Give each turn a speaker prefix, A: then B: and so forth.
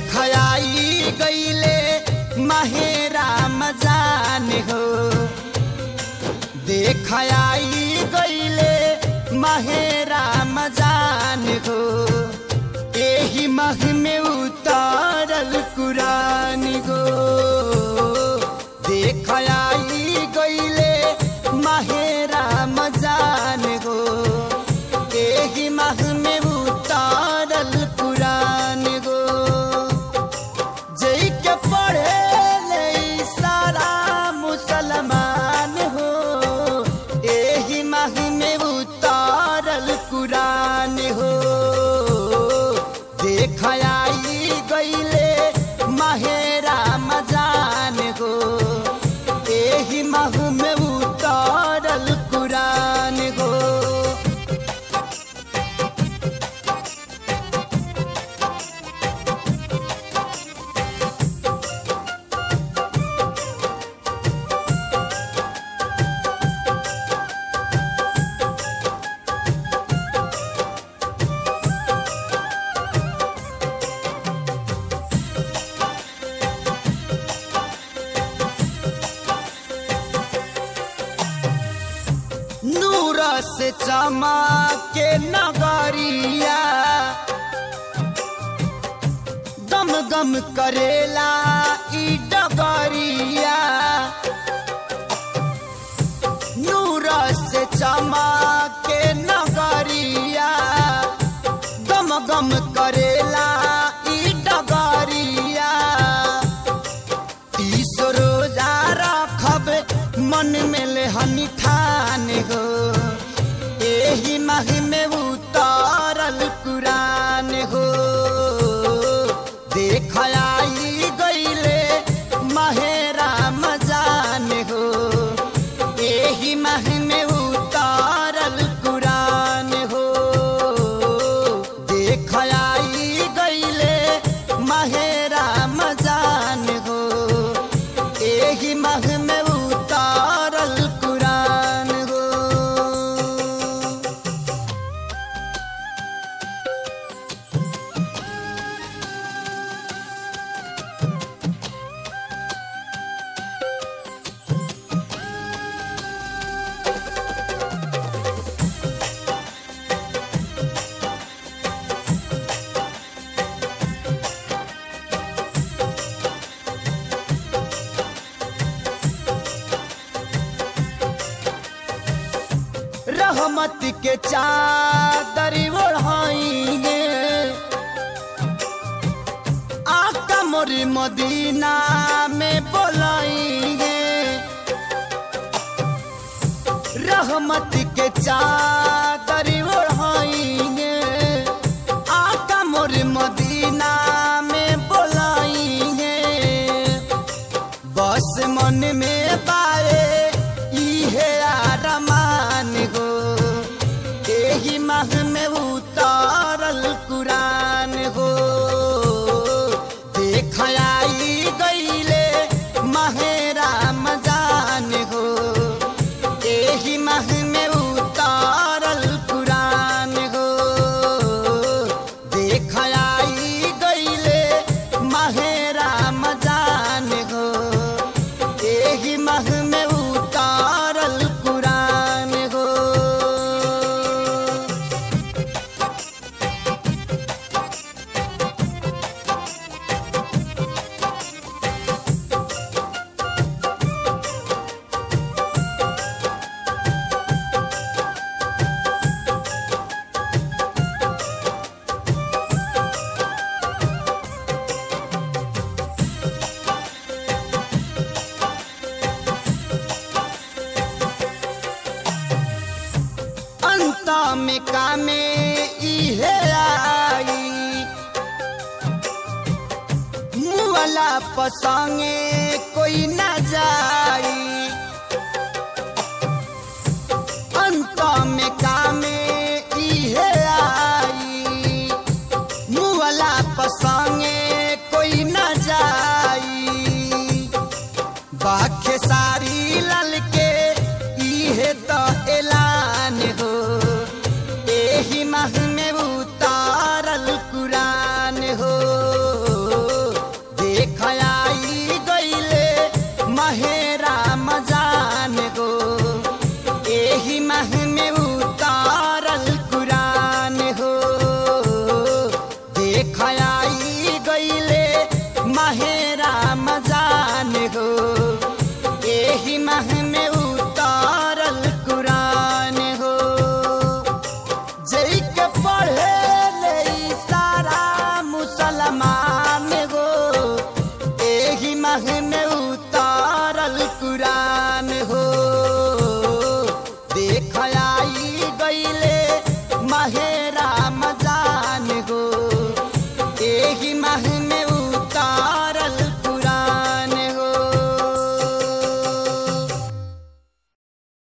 A: देख आई गईले माहेरा मजान हो देख आई गईले माहेरा मजान हो एही मह में उतारल कुरान हो देख आई गईले माहेरा मजान हो एही मह में उतारल कुरान हो जई के पढ़े ले सारा मुसलमान हो एही माह में उतारल कुरान हो देख आई गईले माहेरा मजान हो एही माह में उतारल कुरान हो नूर से चमके नगरिया गम गम करेला ई डगरिया नूर से चमके नगरिया गम गम करेला ई डगरिया तीस रोजा रखब मन में ले हनी ठान हो एही माह में उतारल कुरान हो देख आई गईले माहेरा मजान हो एही माह में उतारल कुरान हो देख आई गईले माहेरा मजान हो एही माह में उतारल कुरान हो रहमत के चादर ओढ़ाएंगे आका मोरी मदीना में बोलाएंगे रहमत के चादर ओढ़ाएंगे आका मोरी मदीना में बोलाएंगे बस मन में पाए इहे आरमान हो एही माह में उतारल कुरान हो देख आई गईले माहेरा मजान हो एही माह में उतारल कुरान हो देख आई गईले माहेरा मजान हो एही माह में उतारल कुरान हो अंत में कामे इहे आई मुअला पसंगे कोई न जाई